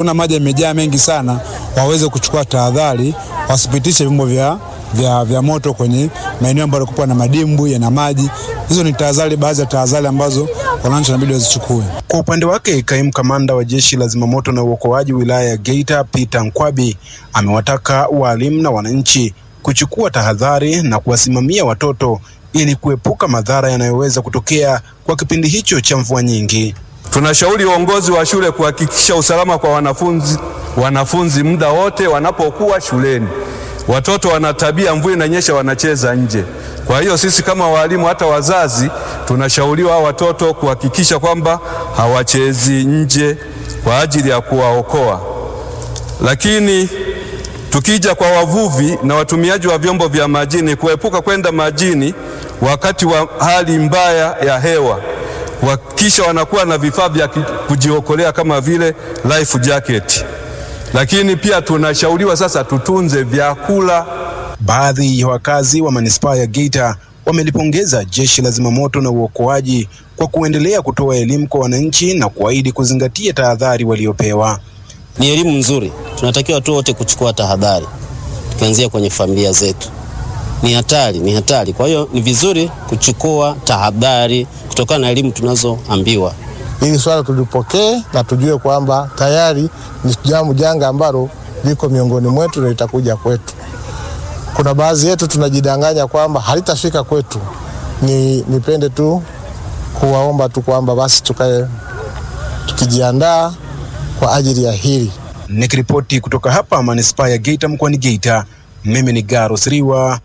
wakiona maji yamejaa mengi sana waweze kuchukua tahadhari, wasipitishe vyombo vya, vya, vya moto kwenye maeneo ambayo kupa na madimbwi yana maji. Hizo ni tahadhari, baadhi ya tahadhari ambazo wananchi wanabidi wazichukue. Kwa upande wake, kaimu kamanda wa jeshi la zimamoto na uokoaji wilaya ya Geita Peter Nkwabi amewataka walimu na wananchi kuchukua tahadhari na kuwasimamia watoto ili kuepuka madhara yanayoweza kutokea kwa kipindi hicho cha mvua nyingi. Tunashauri uongozi wa shule kuhakikisha usalama kwa wanafunzi, wanafunzi muda wote wanapokuwa shuleni. Watoto wana tabia, mvua inanyesha, wanacheza nje. Kwa hiyo sisi kama walimu, hata wazazi, tunashauriwa watoto kuhakikisha kwamba hawachezi nje kwa ajili ya kuwaokoa. Lakini tukija kwa wavuvi na watumiaji wa vyombo vya majini, kuepuka kwenda majini wakati wa hali mbaya ya hewa kuhakikisha wanakuwa na vifaa vya kujiokolea kama vile life jacket. Lakini pia tunashauriwa sasa tutunze vyakula. Baadhi ya wakazi wa manispaa ya Geita wamelipongeza jeshi la zimamoto na uokoaji kwa kuendelea kutoa elimu kwa wananchi na kuahidi kuzingatia tahadhari waliopewa. Ni elimu nzuri, tunatakiwa tu wote kuchukua tahadhari, tukianzia kwenye familia zetu. Ni hatari, ni hatari. Kwa hiyo ni vizuri kuchukua tahadhari kutokana na elimu tunazoambiwa. Hili swala tulipokee na tujue kwamba tayari ni jambo janga ambalo liko miongoni mwetu na litakuja kwetu. Kuna baadhi yetu tunajidanganya kwamba halitafika kwetu. Ni nipende tu kuwaomba tu kwamba basi tukae tukijiandaa kwa ajili ya hili. Nikiripoti kutoka hapa manispaa ya Geita mkoani Geita, mimi ni Garo Siriwa.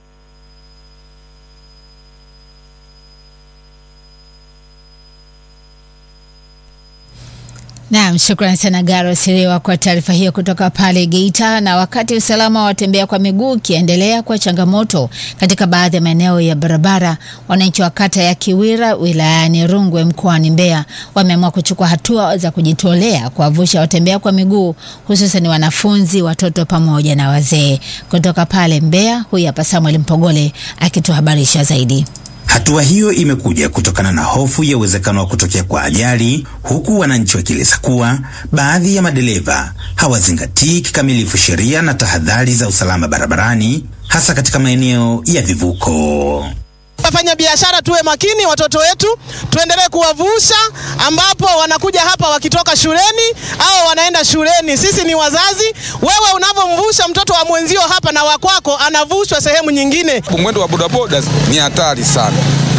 Naam, shukrani sana Garo Siriwa kwa taarifa hiyo kutoka pale Geita. Na wakati usalama wa watembea kwa miguu ukiendelea kwa changamoto katika baadhi ya maeneo ya barabara, wananchi wa kata ya Kiwira wilayani Rungwe mkoani Mbeya wameamua kuchukua hatua za kujitolea kuwavusha watembea kwa miguu, hususan wanafunzi, watoto pamoja na wazee. Kutoka pale Mbeya, huyu hapa Samuel Mpogole akituhabarisha zaidi. Hatua hiyo imekuja kutokana na hofu ya uwezekano wa kutokea kwa ajali, huku wananchi wakieleza kuwa baadhi ya madereva hawazingatii kikamilifu sheria na tahadhari za usalama barabarani, hasa katika maeneo ya vivuko. Wafanya biashara tuwe makini, watoto wetu tuendelee kuwavusha, ambapo wanakuja hapa wakitoka shuleni au wanaenda shuleni. Sisi ni wazazi. Wewe unavyomvusha mtoto wa mwenzio hapa na wakwako anavushwa sehemu nyingine. Mwendo wa bodaboda ni hatari sana,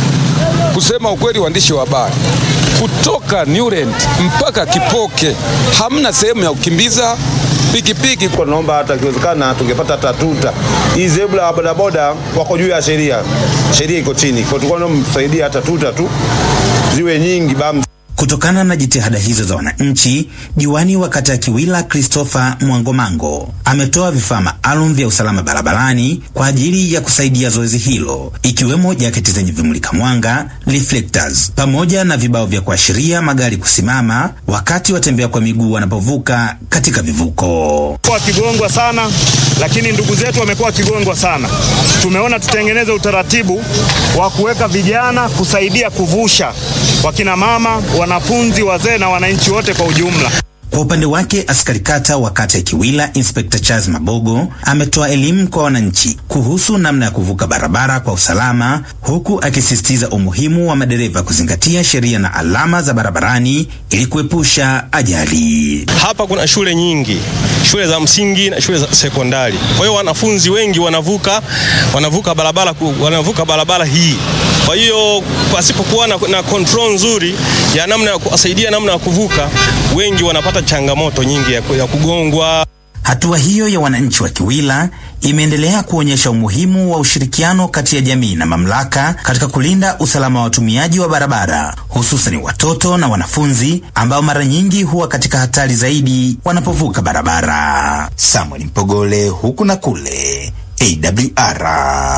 kusema ukweli. Waandishi wa habari kutoka Newland mpaka Kipoke hamna sehemu ya kukimbiza pikipiki. Naomba hata ikiwezekana tungepata hata tuta. Hii zebra ya bodaboda wako juu ya sheria, sheria iko chini, kwa tulikuwa tunamsaidia hata tuta tu ziwe nyingi bam. Kutokana na jitihada hizo za wananchi, diwani wa kata ya Kiwila Christopher Mwangomango ametoa vifaa maalum vya usalama barabarani kwa ajili ya kusaidia zoezi hilo, ikiwemo jaketi zenye vimulika mwanga reflectors, pamoja na vibao vya kuashiria magari kusimama wakati watembea kwa miguu wanapovuka katika vivuko. Wakigongwa sana, lakini ndugu zetu wamekuwa wakigongwa sana. Tumeona tutengeneze utaratibu wa kuweka vijana kusaidia kuvusha wakina mama wanafunzi, wazee na wananchi wote kwa ujumla. Kwa upande wake askari kata wa kata ya Kiwila Inspekta Charles Mabogo ametoa elimu kwa wananchi kuhusu namna ya kuvuka barabara kwa usalama, huku akisisitiza umuhimu wa madereva kuzingatia sheria na alama za barabarani ili kuepusha ajali. Hapa kuna shule nyingi, shule za msingi na shule za sekondari. Kwa hiyo wanafunzi wengi wanavuka wanavuka barabara wanavuka barabara hii. Kwa hiyo pasipokuwa na, na control nzuri ya namna ya kuwasaidia namna ya kuvuka, wengi wanapata changamoto nyingi ya, ya kugongwa. Hatua hiyo ya wananchi wa Kiwila imeendelea kuonyesha umuhimu wa ushirikiano kati ya jamii na mamlaka katika kulinda usalama wa watumiaji wa barabara, hususan watoto na wanafunzi ambao mara nyingi huwa katika hatari zaidi wanapovuka barabara. Samuel Mpogole, huku na kule, AWR.